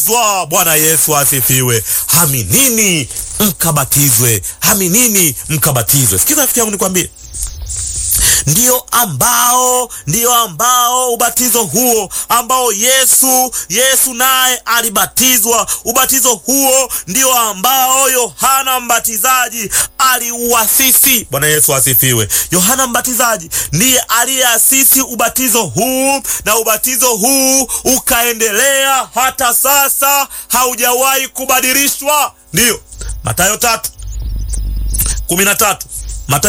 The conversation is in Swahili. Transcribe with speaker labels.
Speaker 1: Zwa, Bwana Yesu asifiwe. Aminini mkabatizwe, aminini mkabatizwe. Sikiza rafiki yangu, nikwambie ndio ambao ndio ambao ubatizo huo ambao Yesu Yesu naye alibatizwa. Ubatizo huo ndio ambao Yohana Mbatizaji aliuasisi. Bwana Yesu asifiwe. Yohana Mbatizaji ndiye aliyeasisi ubatizo huu, na ubatizo huu ukaendelea hata sasa, haujawahi kubadilishwa. Ndiyo Mathayo tatu kumi na tatu